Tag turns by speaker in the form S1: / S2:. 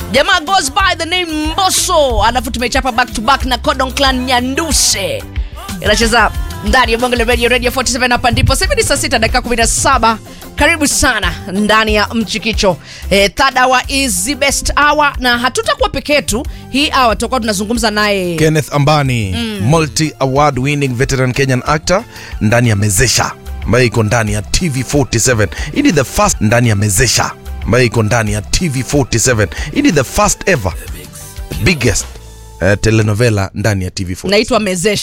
S1: jamaa goes by the name mboso alafu tumechapa back to back na codon clan nyanduse inacheza ndani ya bongo la radio radio 47 hapa ndipo sasa hivi ni saa 6 dakika 17 karibu sana ndani ya mchikicho e, third hour is the best hour na hatutakuwa peke yetu hii hour tutakuwa tunazungumza naye
S2: kenneth ambani multi award winning veteran kenyan actor ndani ya mezesha ambayo iko ndani ya tv 47 hii ni the first ndani ya mezesha ambayo iko ndani ya tv 47 hii ni the first ever biggest uh, telenovela ndani ya tv 47
S1: naitwa mezesha